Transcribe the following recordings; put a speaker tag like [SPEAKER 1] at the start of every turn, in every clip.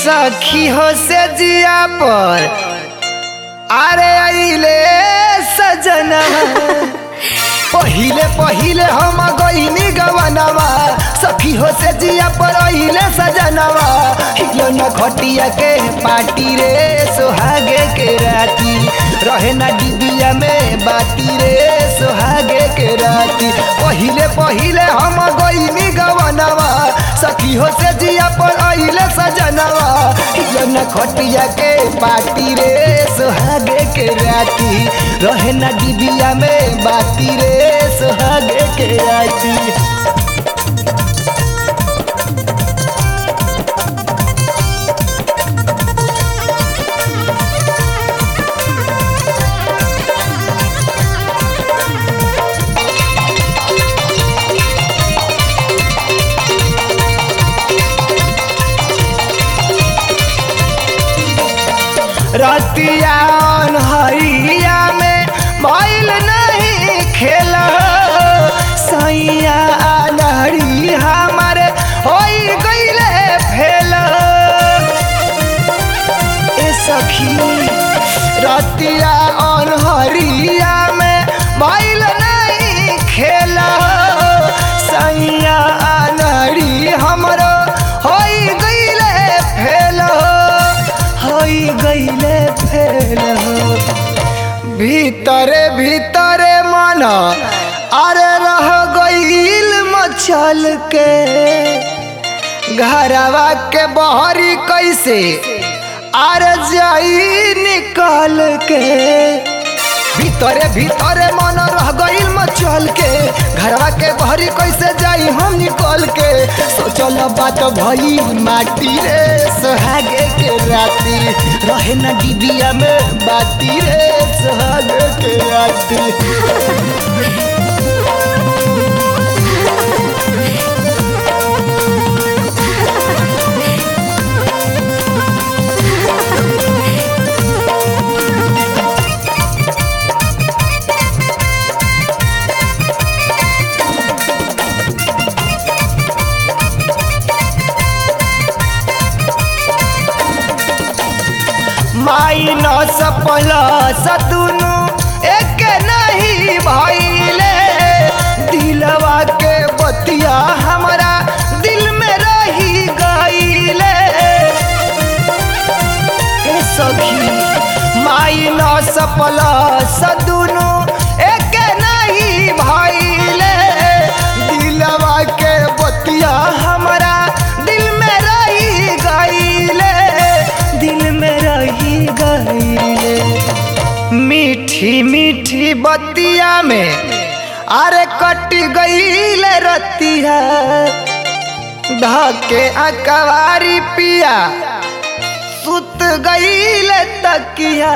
[SPEAKER 1] सखी हो से जिया पर अरे अइले सजना पहिले पहिले हम गईनी गवनवा सखी हो से जिया पर अइले सजनवा हिलो न खटिया के पार्टी रे सोहागे के राती रहे ना डिबिया में बाती रे सोहागे के राती पहिले पहिले हम गईनी गवनवा सखी हो से जिया पर अइले सजनवा हिलो न खटिया के पार्टी रे सोहागे के राती रहे ना डिबिया में बाती रे सोहागे के राती रतिया हरिया में भइल नहीं खेल सैया नहरी हमारे होई गईले फेल ए सखी रतिया अनहरिया में भइल नहीं खेल सैया नहरी हमरो होई गईले फेल होई गईले फेल भीतरे भीतरे मन अरे रह गईल मचल के घरवा के बहरी कैसे अरे जाई निकल के भीतरे भीतरे मन रह गईल मचल के घरवा के बहरी कैसे जाई हम निकल के सोचल बात भई माटी रे सोहागे के राती रहे ना डिबिया में बाती रे सोहागे के राती माइनस प्लस दुनु एक नहीं भइले दिलवा के बतिया हमारा दिल में रही गईले ए सखी माइनस प्लस दुनु एक नहीं भइले दिलवा के बतिया हमारा दिल में रही गईले दिल में रही गईले मीठी मीठी बतिया में अरे कट गईले रतिया धके अकवारी पिया सुत गईले तकिया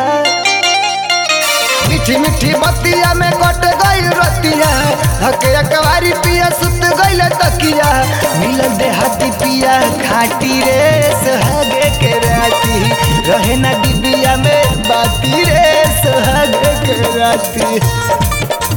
[SPEAKER 1] मीठी मीठी बतिया में कट गई रतिया धके अकवारी पिया सुत गईले तकिया मिलन देहाती पिया खाटी रे सोहागे के राती रहे ना डिबिया में बाती रे सोहागे के राती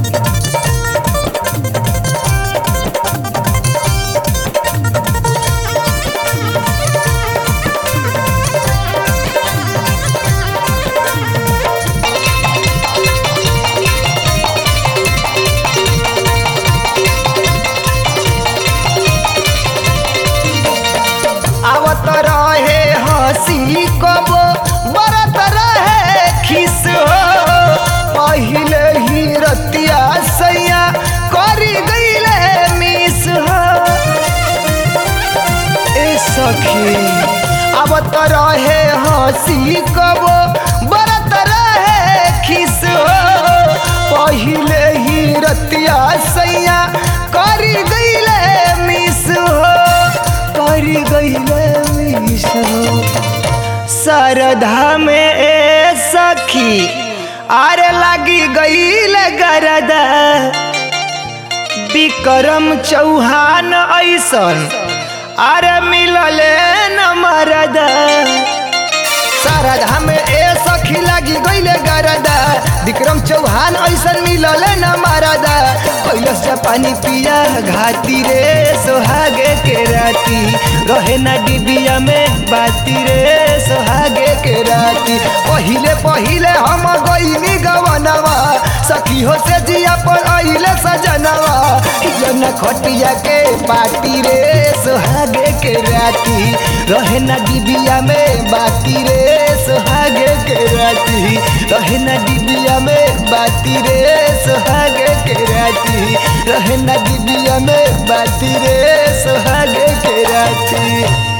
[SPEAKER 1] आवत रहे हंसी कबो बरत रहे खिस हो पहिले ही रतिया सैया करी गईले मिस हो ए सखी आवत रहे हंसी कबो बरत रहे खिस हो पहिले ही रतिया सैया करी गईले मिस हो करी गईले मिस हो सरधा में ए सखी आरे लगी गईले गरदा विक्रम चौहान ऐसन अरे मिलले न मरदा सरधा में ए सखी लगी गईले गरदा विक्रम चौहान ऐसन मिलले न मरदा कैलस जापानी पिया घाती रे सोहागे के राती राती रहे ना डिबिया में बाती रे सोहागे के राती पहिले पहिले हम गईनी गवनवा सखी हो से जिया पर आइले सजनवा जन खटिया के पाटी रे सोहागे के राती रहे ना डिबिया में बाती रे सोहागे के राती रहे ना डिबिया में बाती रे सोहागे के राती रहे ना डिबिया में बाती रे सोहागे के राती